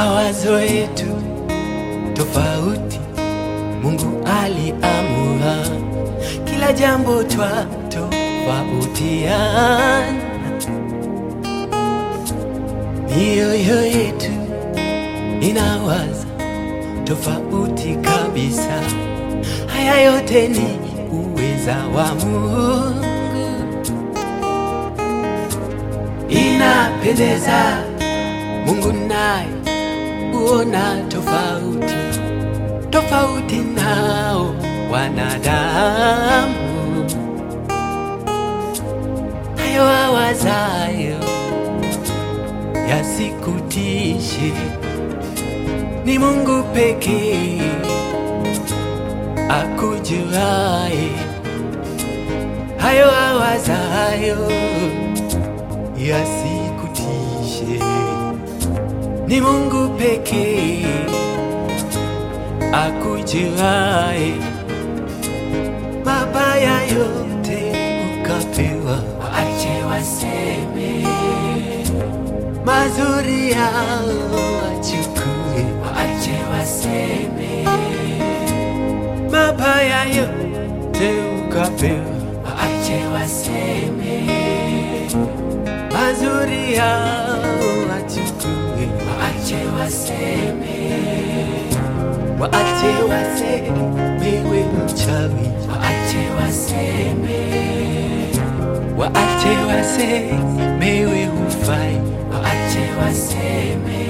mawazo yetu tofauti, Mungu aliamua kila jambo twa tofautiana, mioyo yetu inawaza tofauti kabisa. Haya yote ni uweza wa Mungu, inapendeza. Mungu naye huona tofauti tofauti nao wanadamu, hayo awazayo yasikutishe, ni Mungu pekee akujuaye hayo awazayo yasikutishe, ni Mungu pekee akujuaye mabaya yote ukapewa, Waache waseme, mazuri yao wachukue, waache waseme, mabaya yote ukapewa, waache waseme, mazuri yao wachukue, waache waseme, waache wasemewe mchawi, waache waseme, waache wasemewe hufai, waache waseme,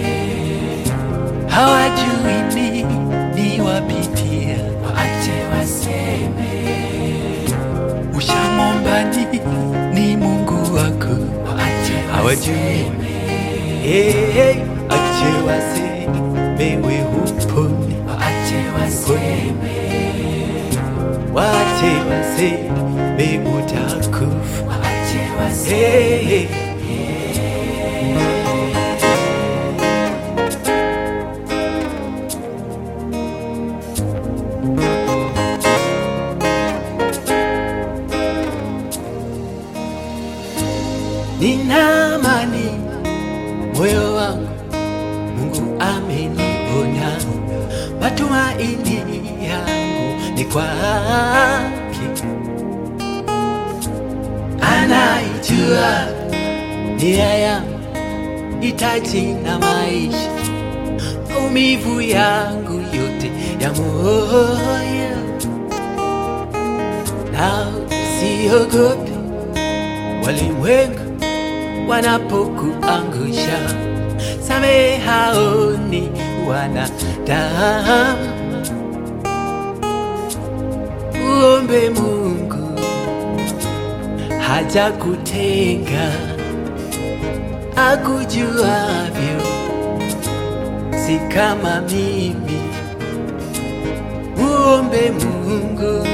hawajui nini wapitia, waache waseme, ushamwomba nini Mungu wako waache hawajui. waseme, Hey, hey, ache wasemewe hupone, waache waseme, wache waseme utakufa. waache waseme. Hey, hey. Nina amani moyo wangu, Mungu ameniona, matumaini yangu ni kwake, anaijua nia yangu, hitaji na maisha, maumivu yangu yote ya moyo, na siogope walimwengu wanapokuangusha, samehe hao ni wanadamu. Uombe Mungu hajakutenga, akujuavyo, si kama mimi. Uombe Mungu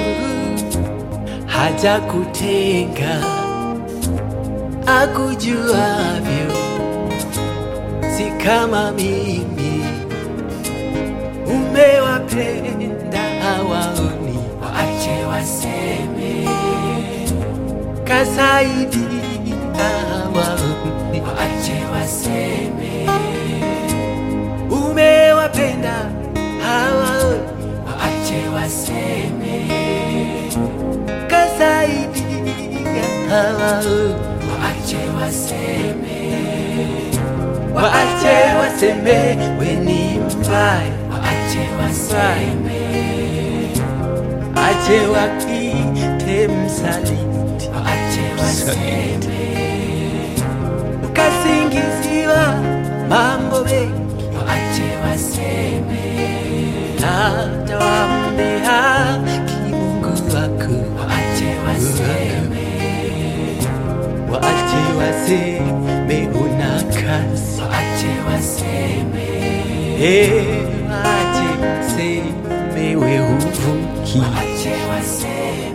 hajakutenga akujuavyo, si kama mimi. Umewapenda hawaoni, Waache waseme, kasaidia hawaoni. waache waseme, Umewapenda hawaoni, waache waseme, kasaidia hawaoni. waache waseme, Waache waseme we ni mbaya, waache waseme, ache wakite msaliti, waache waseme, ukasingiziwa mambo mengi waache waseme, hata wamdhihaki Mungu wako. waache waseme, Waache waseme una kazi, waache waseme, Eh, waache waseme we huvuki, waache waseme,